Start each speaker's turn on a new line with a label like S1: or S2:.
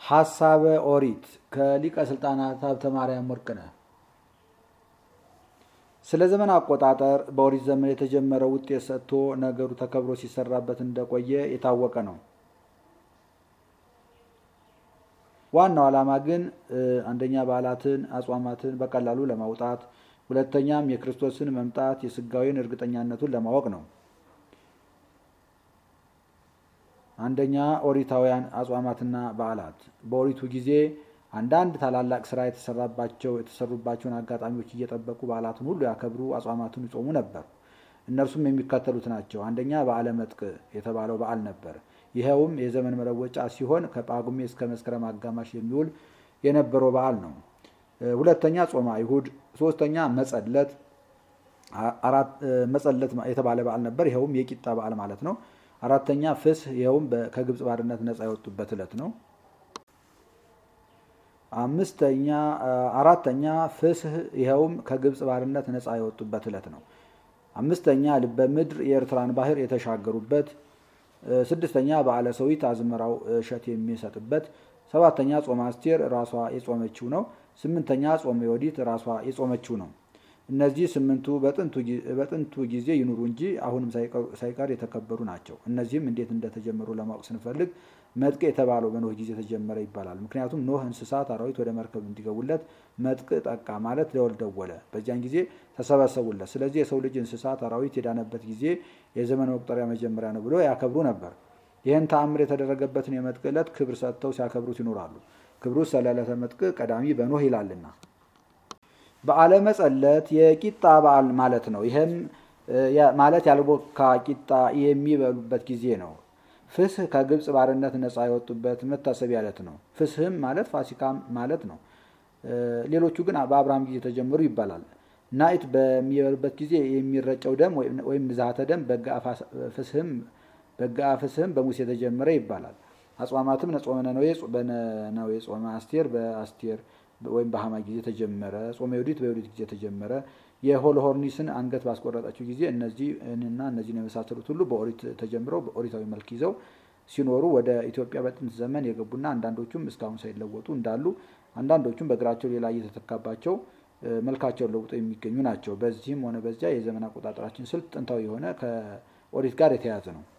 S1: ሐሳበ ኦሪት ከሊቀ ስልጣናት ሀብተ ማርያም ወርቅነህ። ስለ ዘመን አቆጣጠር በኦሪት ዘመን የተጀመረው ውጤት ሰጥቶ ነገሩ ተከብሮ ሲሰራበት እንደቆየ የታወቀ ነው። ዋናው ዓላማ ግን አንደኛ በዓላትን፣ አጽዋማትን በቀላሉ ለማውጣት፣ ሁለተኛም የክርስቶስን መምጣት የስጋዊን እርግጠኛነቱን ለማወቅ ነው። አንደኛ ኦሪታውያን አጽዋማትና በዓላት በኦሪቱ ጊዜ አንዳንድ ታላላቅ ስራ የተሰራባቸው የተሰሩባቸውን አጋጣሚዎች እየጠበቁ በዓላትን ሁሉ ያከብሩ፣ አጽዋማትን ይጾሙ ነበር። እነርሱም የሚከተሉት ናቸው። አንደኛ በዓለ መጥቅ የተባለው በዓል ነበር። ይኸውም የዘመን መለወጫ ሲሆን ከጳጉሜ እስከ መስከረም አጋማሽ የሚውል የነበረው በዓል ነው። ሁለተኛ ጾመ አይሁድ፣ ሶስተኛ መጸለት መጸለት የተባለ በዓል ነበር። ይኸውም የቂጣ በዓል ማለት ነው። አራተኛ ፍስህ ይኸውም ከግብፅ ባርነት ነፃ የወጡበት ዕለት ነው። አምስተኛ አራተኛ ፍስህ ይኸውም ከግብፅ ባርነት ነፃ የወጡበት ዕለት ነው። አምስተኛ ልበ ምድር የኤርትራን ባህር የተሻገሩበት። ስድስተኛ በዓለ ሰዊት አዝመራው እሸት የሚሰጥበት። ሰባተኛ ጾመ አስቴር ራሷ የጾመችው ነው። ስምንተኛ ጾመ ዮዲት ራሷ የጾመችው ነው። እነዚህ ስምንቱ በጥንቱ ጊዜ ይኑሩ እንጂ አሁንም ሳይቀር የተከበሩ ናቸው። እነዚህም እንዴት እንደተጀመሩ ለማወቅ ስንፈልግ መጥቅ የተባለው በኖህ ጊዜ ተጀመረ ይባላል። ምክንያቱም ኖህ እንስሳት፣ አራዊት ወደ መርከብ እንዲገቡለት መጥቅ ጠቃ ማለት ደወል ደወለ። በዚያን ጊዜ ተሰበሰቡለት። ስለዚህ የሰው ልጅ እንስሳት፣ አራዊት የዳነበት ጊዜ የዘመን መቁጠሪያ መጀመሪያ ነው ብሎ ያከብሩ ነበር። ይህን ተአምር የተደረገበትን የመጥቅ ዕለት ክብር ሰጥተው ሲያከብሩት ይኖራሉ። ክብሩ ስለ ዕለተ መጥቅ ቀዳሚ በኖህ ይላልና። በዓለ መጸለት የቂጣ በዓል ማለት ነው። ይህም ማለት ያልቦካ ቂጣ የሚበሉበት ጊዜ ነው። ፍስህ ከግብፅ ባርነት ነፃ የወጡበት መታሰቢያ ዕለት ነው። ፍስህም ማለት ፋሲካም ማለት ነው። ሌሎቹ ግን በአብርሃም ጊዜ ተጀመሩ ይባላል። ናኢት በሚበሉበት ጊዜ የሚረጨው ደም ወይም ንዝሃተ ደም በጋ ፍስህም በሙሴ ተጀመረ ይባላል። አጽዋማትም ጾመ ነነዌ በነነዌ ጾመ አስቴር በአስቴር ወይም በሐማ ጊዜ ተጀመረ። ጾመ ዮዲት በዮዲት ጊዜ ተጀመረ። የሆሎሆርኒስን አንገት ባስቆረጠችው ጊዜ እነዚህንና እነዚህን የመሳሰሉት ሁሉ በኦሪት ተጀምረው በኦሪታዊ መልክ ይዘው ሲኖሩ ወደ ኢትዮጵያ በጥንት ዘመን የገቡና አንዳንዶቹም እስካሁን ሳይለወጡ እንዳሉ፣ አንዳንዶቹም በእግራቸው ሌላ እየተተካባቸው መልካቸውን ለውጠው የሚገኙ ናቸው። በዚህም ሆነ በዚያ የዘመን አቆጣጠራችን ስልት ጥንታዊ የሆነ ከኦሪት ጋር የተያያዘ ነው።